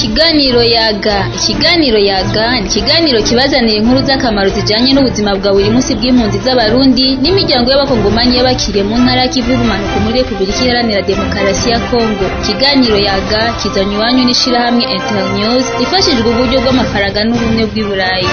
Ikiganiro yaga ikiganiro yaga ni ikiganiro kibazanira inkuru z'akamaro zijanye n'ubuzima bwa buri munsi bw'impunzi z'abarundi n'imiryango y'abakongomanyi y'abakiriye mu ntara y'ikivu y'ubumanuko muri Repubulika Iharanira Demokarasi ya Kongo ikiganiro yaga kizanywe iwanyu n'ishirahamwe Internews ifashijwe uburyo bw'amafaranga n'ubumwe bw'i Burayi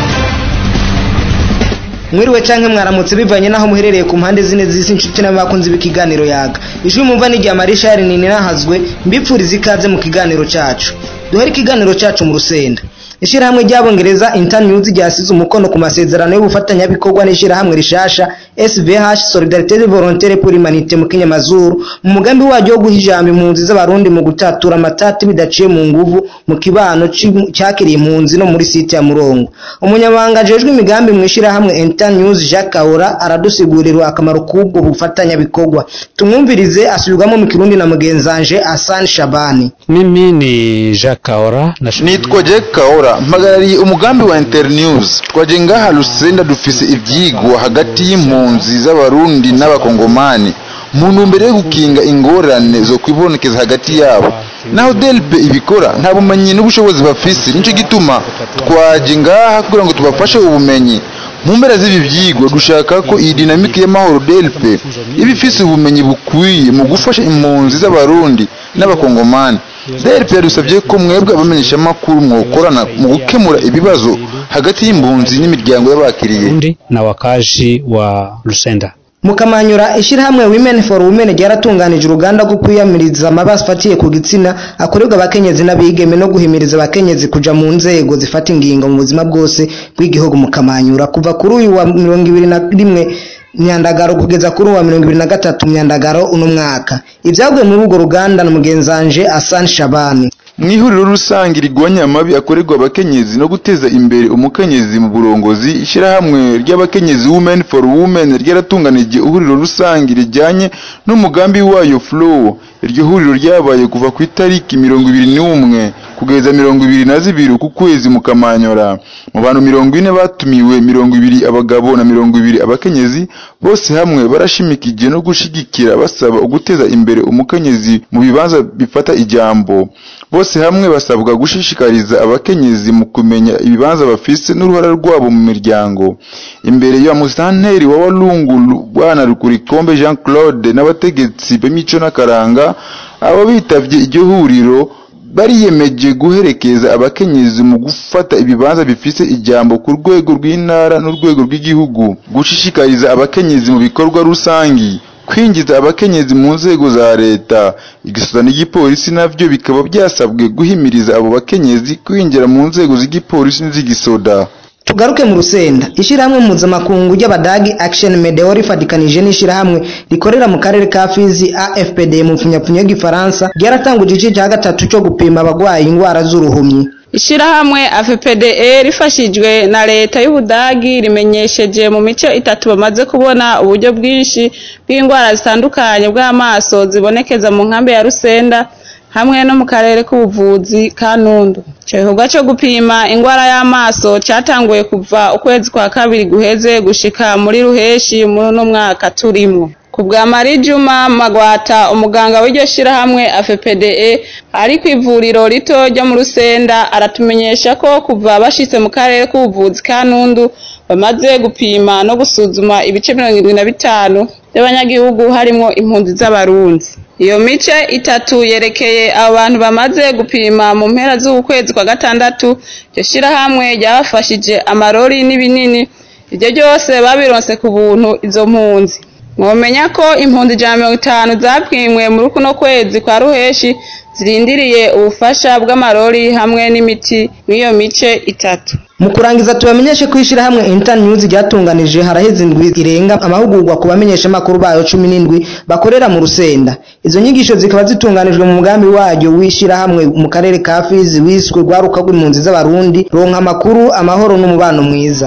mwiriwe canke mwaramutse bivanye naho muherereye ku mpande zine z'isi inshuti n'abakunzi b'ikiganiro yaga ijwi mumva ni rya Marisha yari nini nahazwe mbipfuriza ikaze mu kiganiro cacu duhere ikiganiro cacu mu rusenda ishirahamwe ry'abongereza internews ryasize umukono ku masezerano y'ubufatanyabikorwa n'ishirahamwe rishasha SVH Solidarité Volontaire pour l'Humanité mu kinyamazuru mu mugambi waryo wo guha ijambo impunzi z'abarundi mu gutatura amatati bidaciye mu nguvu mu kibano cyakiriye impunzi no muri site ya Murongo umunyamabanga ajejwe imigambi mu ishirahamwe internews Jacques Kahora aradusigurira akamaro k'ubwo bufatanyabikorwa tumwumvirize asubirwamo mu kirundi na mugenzanje Hassan Shabani Mimi ni Jacques Kahora nitwa Jacques Kahora mpagarariye umugambi wa Internews twaje ngaha Lusenda dufise ivyigwa hagati y'impunzi z'abarundi n'abakongomani mu ntumbero yo gukinga ingorane zo kwibonekeza hagati yabo naho delpe ibikora nta bumenyi n'ubushobozi bafise nico gituma twaje ngaha kugira ngo tubafashe ubumenyi mu mpera z'ibi vyigwa dushaka ko iyi dinamike y'amahoro delpe iba ifise ubumenyi bukwiye mu gufasha impunzi z'abarundi n'abakongomani DLP yadusabye ko mwebwe abamenyesha makuru mwokorana mu gukemura ibibazo hagati y'impunzi n'imiryango y'abakiriye na wakazi wa Lusenda mukamanyura ishirahamwe Women for Women ryaratunganije uruganda rwo kwiyamiriza amabasi afatiye ku gitsina akorerwa abakenyezi n'abigeme no guhimiriza abakenyezi kuja mu nzego zifata ingingo mu buzima bwose bw'igihugu mukamanyura kuva kuri uyu wa mirongo ibiri na rimwe myandagaro kugeza kuri uwa mirongo ibiri na gatatu myandagaro uno mwaka ibyavuye muri urwo ruganda na mugenzanje Hassan Shabani mu ihuriro rusange rigwanya amabi akorerwa abakenyezi no guteza imbere umukenyezi mu burongozi ishyirahamwe ry'abakenyezi women for women ryaratunganije ihuriro rusange rijyanye n'umugambi wayo flow iryo huriro ryabaye kuva ku itariki mirongo ibiri n'umwe kugeza mirongo ibiri na zibiri ku kwezi mu kamanyora mu bantu mirongo ine batumiwe mirongo ibiri abagabo na mirongo ibiri abakenyezi bose hamwe barashimikije no gushigikira basaba uguteza imbere umukenyezi mu bibanza bifata ijambo bose hamwe basabwa gushishikariza abakenyezi mu kumenya ibibanza bafise n'uruhara rwabo mu miryango imbere ya musanteri wa walungu bwana rukurikombe jean claude n'abategetsi b'imico n'akaranga abo bitavye iryo huriro bariyemeje guherekeza abakenyezi mu gufata ibibanza bifise ijambo ku rwego rw'intara n'urwego rw'igihugu gushishikariza abakenyezi mu bikorwa rusangi kwinjiza abakenyezi mu nzego za leta igisoza n'igipolisi navyo bikaba byasabwe guhimiriza abo bakenyezi kwinjira mu nzego z'igipolisi n'iz'igisoda tugaruke mu rusenda ishirahamwe mpuzamakungu ry'abadagi action medeo rifatikanije n'ishirahamwe rikorera mu karere ka fizi afpd mu pfunyapfunya y'igifaransa ryaratanguje igice cya gatatu cyo gupima abagwaye indwara z'uruhumyi ishirahamwe AFPDE rifashijwe na leta y'Ubudagi rimenyesheje mu mico itatu bamaze kubona uburyo bwinshi bw'indwara zitandukanye bw'amaso zibonekeza mu nkambi ya Rusenda hamwe no mu karere k'ubuvuzi ka Nundu. Ico gikorwa co gupima indwara y'amaso catanguye kuva ukwezi kwa kabiri guheze gushika muri ruheshi muri uno mwaka turimwo. ku bwa Marie Juma Magwata umuganga w'iryo shirahamwe AFPDE ari ku ivuriro rito ryo mu Rusenda aratumenyesha ko kuva bashitse mu karere k'ubuvuzi ka Nundu bamaze gupima no gusuzuma ibice mirongo irindwi na bitanu by'abanyagihugu harimwo impunzi z'abarundi iyo mice itatu yerekeye abo bantu bamaze gupima mu mpera z'ukwezi kwa gatandatu iryo shirahamwe ryabafashije amarori n'ibinini ibyo byose babironse ku buntu izo mpunzi mwomenya ko impunzi ijana mirongo itanu zapimwe muri kuno kwezi kwa ruheshi zirindiriye ubufasha bw'amarori hamwe n'imiti mw'iyo mice itatu mu kurangiza tubamenyeshe ko ishirahamwe internews ryatunganije haraheze indwi irenga amahugurwa ku bamenyeshamakuru bayo cumi n'indwi bakorera mu rusenda izo nyigisho zikaba zitunganijwe mu mugambi waryo w'ishirahamwe mu karere ka fizi wiswe rwaruka rw'impunzi z'abarundi ronka amakuru amahoro n'umubano mwiza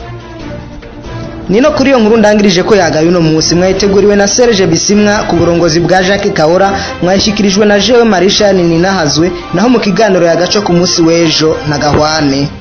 nino kuri iyo nkuru ndangirije ko yagaye uno munsi mwayiteguriwe na Serge Bisimwa ku burongozi bwa Jacques Kahora mwayishikirijwe na Jewe Marisha Ninahazwe naho mu kiganiro yagaco ku munsi w'ejo na Gahwane